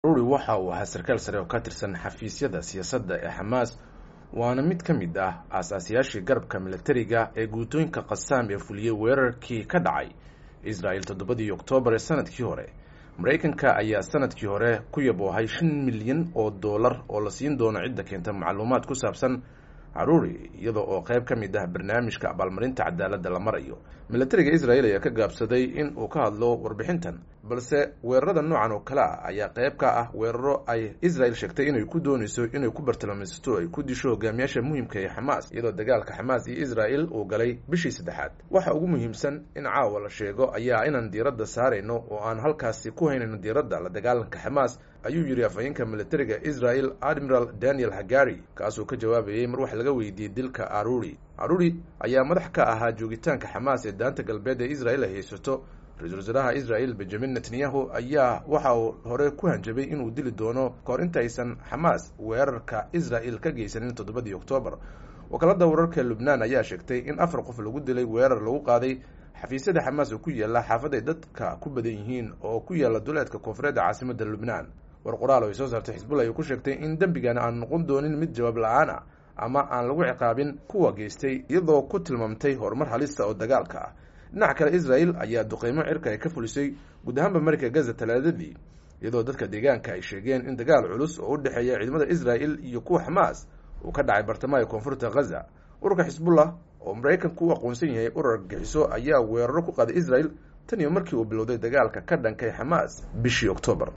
ruri waxa uu ahaa sarkaal sare oo ka tirsan xafiisyada siyaasadda ee xamaas waana mid ka mid ah aasaasiyaashii garabka milatariga ee guutooyinka qasaam ee fuliyey weerarkii ka dhacay israel toddobadii oktoobar ee sanadkii hore maraykanka ayaa sanadkii hore ku yaboohay shan milyan oo dollar oo la siin doono cidda keenta macluumaad ku saabsan caruuri iyada oo qayb ka mid ah barnaamijka abaalmarinta cadaaladda la marayo milatariga israel ayaa ka gaabsaday in uu ka hadlo warbixintan balse weerarada noocan oo kale ah ayaa qayb ka ah weeraro ay israel sheegtay inay ku doonayso inay ku bartilmaameysato ay ku disho hogaamiyaasha muhiimka ee xamaas iyadoo dagaalka xamaas iyo israel uu galay bishii saddexaad waxa ugu muhiimsan in caawa la sheego ayaa inaan diiradda saarayno oo aan halkaasi ku haynayno diiradda la dagaalanka xamaas ayuu yidhi afhayeenka milatariga israel admiral daniel hagari kaasoo ka jawaabayay mar wax laga weydiiyey dilka aruri aruri ayaa madax ka ahaa joogitaanka xamaas ee daanta galbeed ee israel ay haysato ra-iisul wasaaraha israel benjamin netanyahu ayaa waxa uu hore ku hanjabay inuu dili doono kahor intaysan xamaas weerarka israel ka geysanin toddobadii oktoobar wakaalada wararka lubnaan ayaa sheegtay in afar qof lagu dilay weerar lagu qaaday xafiisyada xamaas oo ku yaala xaafad ay dadka ku badan yihiin oo ku yaala duleedka koonfureedda caasimadda lubnaan war qoraal oo ay soo saartay xisbullah ay ku sheegtay in dembigan aan noqon doonin mid jawaab la-aan ah ama aan lagu ciqaabin kuwa geystay iyadoo ku tilmaamtay horumar halista oo dagaalka ah dhinaca kale israel ayaa duqeymo cirka ay ka fulisay guud ahaanba marika gaza talaadadii iyadoo dadka deegaanka ay sheegeen in dagaal culus oo u dhexeeya ciidamada israel iyo kuwa xamaas uu ka dhacay bartamaha koonfurta ghaza ururka xisbullah oo maraykanku u aqoonsan yahay urar argagixiso ayaa weeraro ku qaaday israel tan iyo markii uu bilowday dagaalka ka dhankay xamaas bishii oktoobar